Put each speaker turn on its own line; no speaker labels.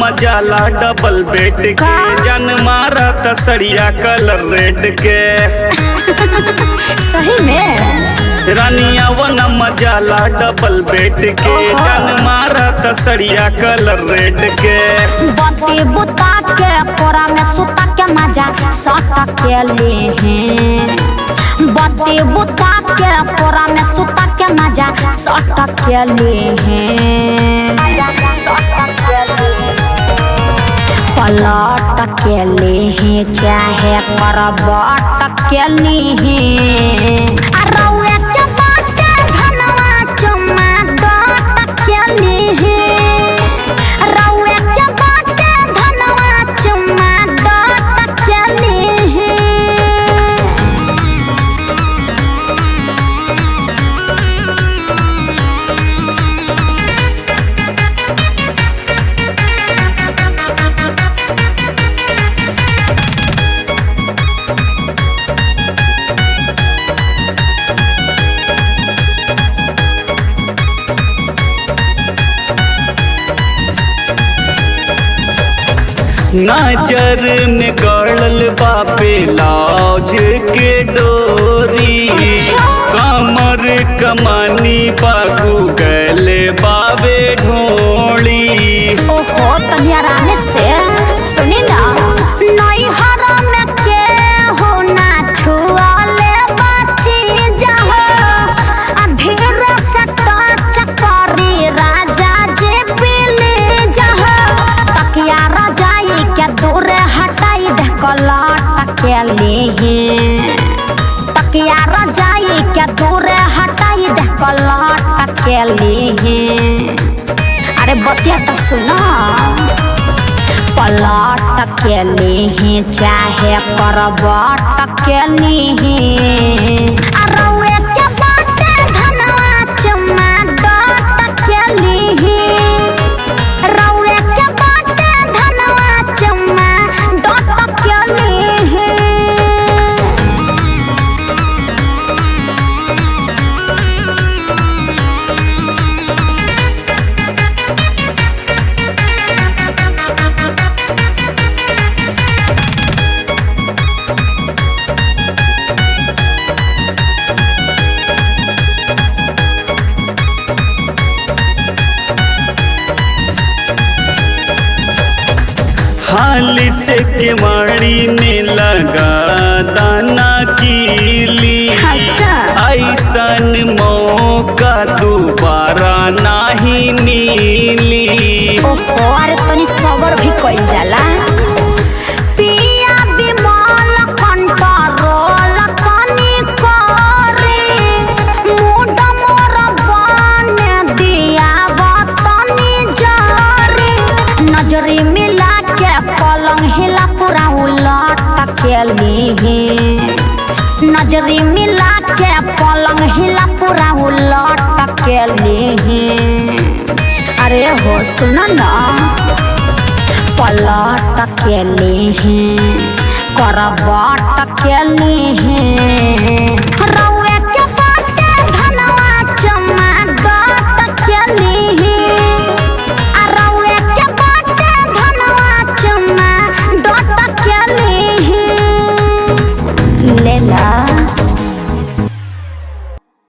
मजाला double bed के
का?
जन मारा तसरिया कलर रेड के
सही में
रानिया वन मजाला डबल बेड के
ओहो।
जन मारा तसरिया कलर रेड के
बत्ती बुता के कोरा में सुता के मजा सट के ले हैं बत्ती बुता के कोरा में सुता के मजा सट के ले हैं पलट के ले हैं चाहे करबट के ले हैं आ रउए के बाटे धनवा चुम्मा डट के ले हैं रउए के बाटे धनवा चुम्मा डट के ले हैं
नजर में गड़ल बापे लौज के डोरी कमर कमानी बागू गले बाबे ढोली
ओहो तनिया राने से सुनी ना नई हरा में के हो ना छुआले बची जाओ अधीर से टच करी राजा जे पीले जाओ तकिया रजाई के दूर हटाई दे कलट के लिए तकिया रजाई के दूर हटाई दे कलट के लिए अरे बतिया तो सुनो पलट के लिए चाहे करबट के लिए अरउए के बाटे धनवा चुम्मा डट के लिए रउए के बाटे धनवा चुम्मा डट के लिए
हाल से केवाड़ी में लगा दाना कीली
अच्छा।
ऐसन मौका दोबारा नाही मिली
ओहो अरे तनी सबर भी कइल जाला पिया बिमल कंट्रोल तनी करे मूड मोर बन दिया तनी जरे नजरी मिला के पलंग हिला पूरा उलट के लिए नजरी मिला के पलंग हिला पूरा उलट के लिए अरे हो सुन ना पलट के लिए करबट के लिए